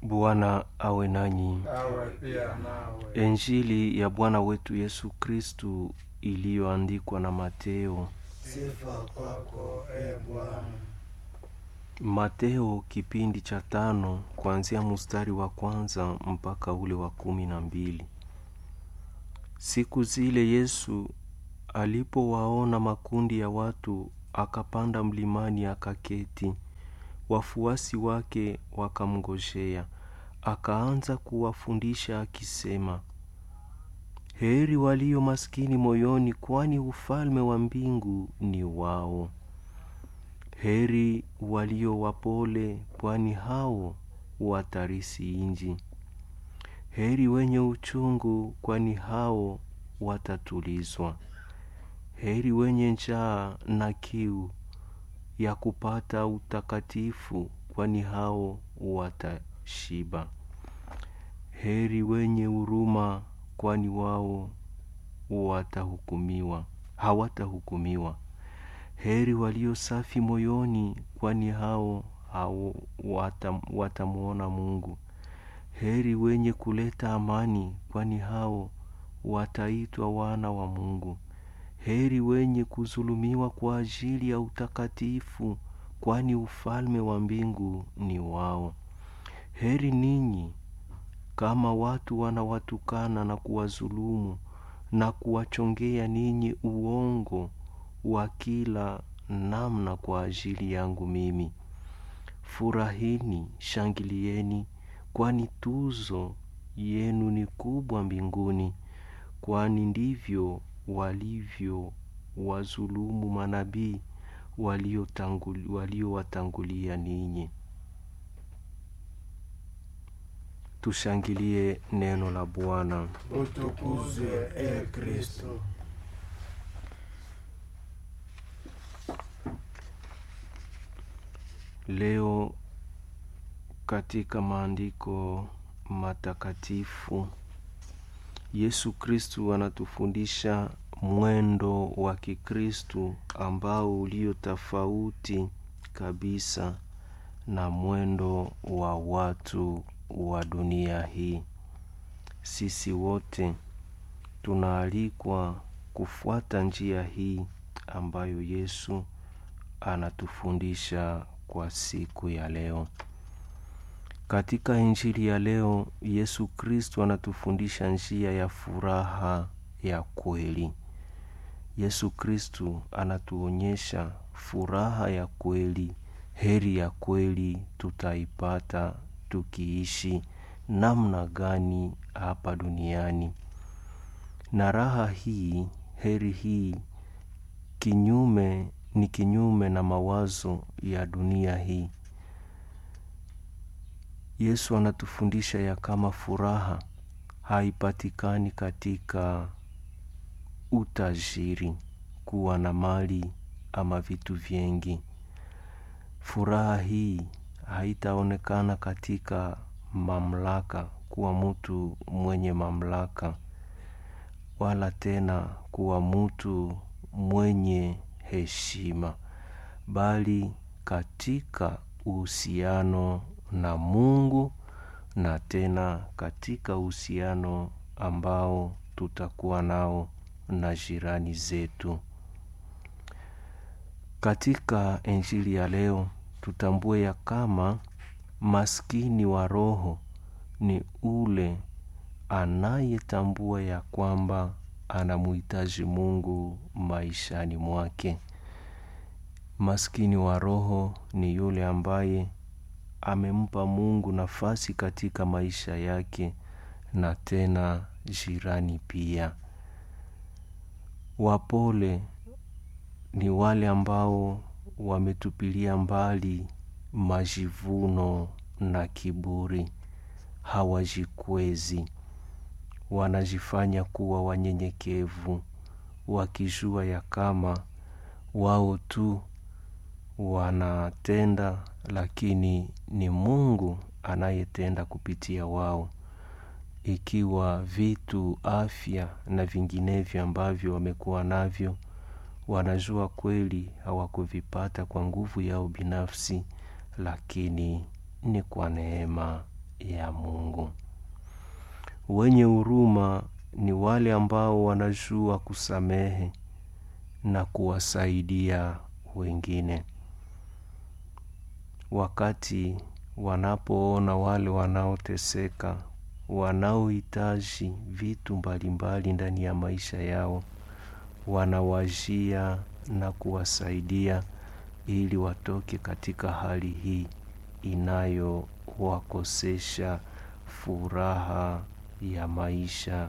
Bwana awe nanyi. awe pia nawe. Injili ya Bwana wetu Yesu Kristu iliyoandikwa na Mateo. Sifa kwako e Bwana. Mateo kipindi cha tano kuanzia mstari wa kwanza mpaka ule wa kumi na mbili. Siku zile Yesu alipowaona makundi ya watu, akapanda mlimani akaketi. Wafuasi wake wakamngojea. Akaanza kuwafundisha akisema, heri walio maskini moyoni, kwani ufalme wa mbingu ni wao. Heri walio wapole, kwani hao watarisi inji. Heri wenye uchungu, kwani hao watatulizwa. Heri wenye njaa na kiu ya kupata utakatifu, kwani hao watashiba. Heri wenye huruma, kwani wao watahukumiwa, hawatahukumiwa. Heri walio safi moyoni, kwani hao, hao watam, watamwona Mungu. Heri wenye kuleta amani, kwani hao wataitwa wana wa Mungu. Heri wenye kuzulumiwa kwa ajili ya utakatifu, kwani ufalme wa mbingu ni wao. Heri ninyi kama watu wanawatukana na kuwazulumu na kuwachongea ninyi uongo wa kila namna kwa ajili yangu mimi. Furahini, shangilieni, kwani tuzo yenu ni kubwa mbinguni, kwani ndivyo walivyo wazulumu manabii waliowatangulia ninyi. Tushangilie neno la Bwana. Utukuzwe e Kristo. Leo katika maandiko matakatifu Yesu Kristu anatufundisha mwendo wa Kikristu ambao ulio tofauti kabisa na mwendo wa watu wa dunia hii. Sisi wote tunaalikwa kufuata njia hii ambayo Yesu anatufundisha kwa siku ya leo. Katika Injili ya leo, Yesu Kristo anatufundisha njia ya furaha ya kweli. Yesu Kristo anatuonyesha furaha ya kweli, heri ya kweli tutaipata tukiishi namna gani hapa duniani. Na raha hii, heri hii kinyume ni kinyume na mawazo ya dunia hii. Yesu anatufundisha ya kama furaha haipatikani katika utajiri, kuwa na mali ama vitu vingi. Furaha hii haitaonekana katika mamlaka, kuwa mtu mwenye mamlaka, wala tena kuwa mtu mwenye heshima, bali katika uhusiano na Mungu na tena katika uhusiano ambao tutakuwa nao na jirani zetu. Katika Injili ya leo tutambue ya kama maskini wa roho ni ule anayetambua ya kwamba anamuhitaji Mungu maishani mwake. Maskini wa roho ni yule ambaye amempa Mungu nafasi katika maisha yake na tena jirani pia. Wapole ni wale ambao wametupilia mbali majivuno na kiburi, hawajikwezi, wanajifanya kuwa wanyenyekevu, wakijua ya kama wao tu wanatenda, lakini ni Mungu anayetenda kupitia wao. Ikiwa vitu, afya na vinginevyo ambavyo wamekuwa navyo wanajua kweli hawakuvipata kwa nguvu yao binafsi, lakini ni kwa neema ya Mungu. Wenye huruma ni wale ambao wanajua kusamehe na kuwasaidia wengine. Wakati wanapoona wale wanaoteseka, wanaohitaji vitu mbalimbali ndani ya maisha yao, wanawajia na kuwasaidia ili watoke katika hali hii inayowakosesha furaha ya maisha.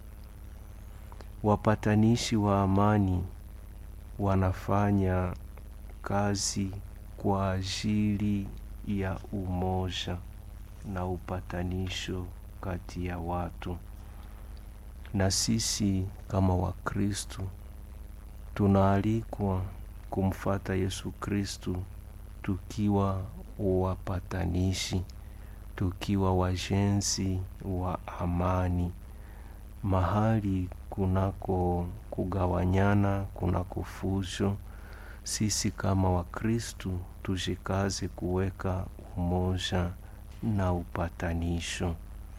Wapatanishi wa amani wanafanya kazi kwa ajili ya umoja na upatanisho kati ya watu. Na sisi kama Wakristo tunaalikwa kumfata Yesu Kristo tukiwa wapatanishi, tukiwa wajenzi wa amani. Mahali kunako kugawanyana, kunako fujo, sisi kama Wakristo tujikaze kuweka umoja na upatanisho.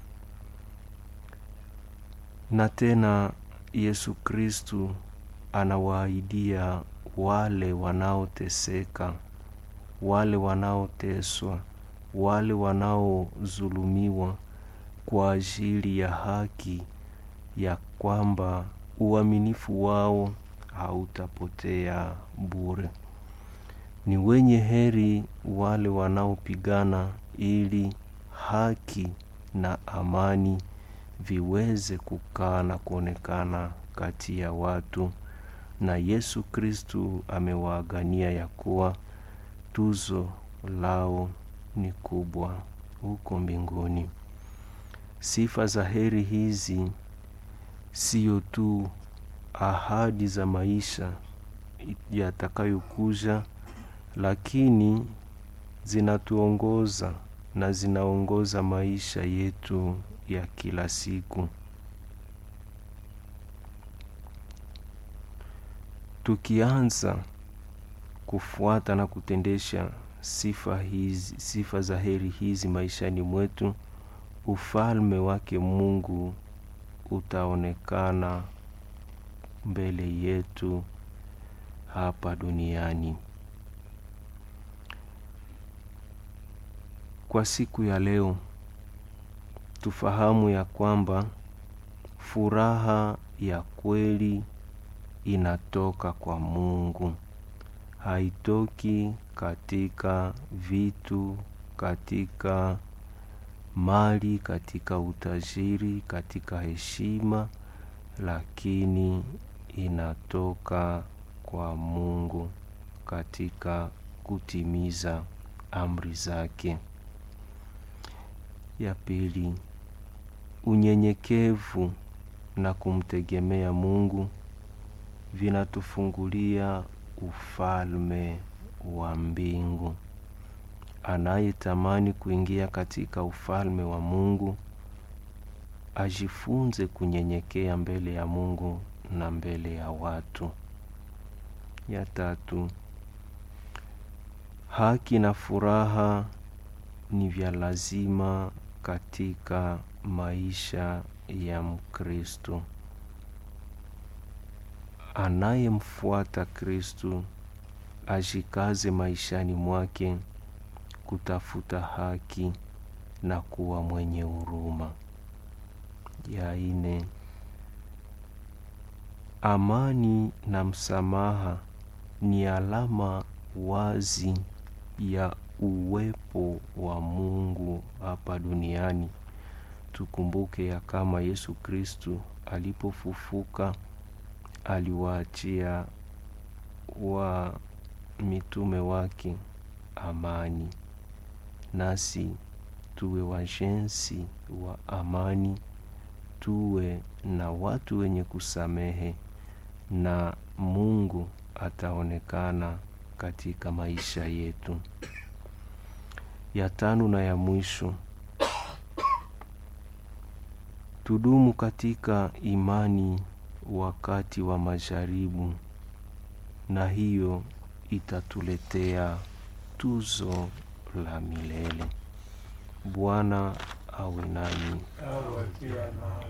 Na tena Yesu Kristo anawaahidia wale wanaoteseka, wale wanaoteswa, wale wanaodhulumiwa kwa ajili ya haki ya kwamba uaminifu wao hautapotea bure. Ni wenye heri wale wanaopigana ili haki na amani viweze kukaa na kuonekana kati ya watu, na Yesu Kristo amewaagania ya kuwa tuzo lao ni kubwa huko mbinguni. Sifa za heri hizi sio tu ahadi za maisha yatakayokuja, lakini zinatuongoza na zinaongoza maisha yetu ya kila siku. Tukianza kufuata na kutendesha sifa hizi, sifa za heri hizi maishani mwetu, ufalme wake Mungu utaonekana mbele yetu hapa duniani. Kwa siku ya leo tufahamu ya kwamba furaha ya kweli inatoka kwa Mungu. Haitoki katika vitu, katika mali, katika utajiri, katika heshima, lakini inatoka kwa Mungu katika kutimiza amri zake. Ya pili, unyenyekevu na kumtegemea Mungu vinatufungulia ufalme wa mbingu. Anayetamani kuingia katika ufalme wa Mungu ajifunze kunyenyekea mbele ya Mungu na mbele ya watu. Ya tatu, haki na furaha ni vya lazima katika maisha ya Mkristo. Anayemfuata Kristo ajikaze maishani mwake kutafuta haki na kuwa mwenye huruma. Ya ine, amani na msamaha ni alama wazi ya uwepo wa Mungu hapa duniani. Tukumbuke ya kama Yesu Kristo alipofufuka aliwaachia wa mitume wake amani, nasi tuwe wajenzi wa amani, tuwe na watu wenye kusamehe, na Mungu ataonekana katika maisha yetu. Ya tano na ya mwisho, tudumu katika imani wakati wa majaribu, na hiyo itatuletea tuzo la milele. Bwana awe nanyi. awe pia nawe.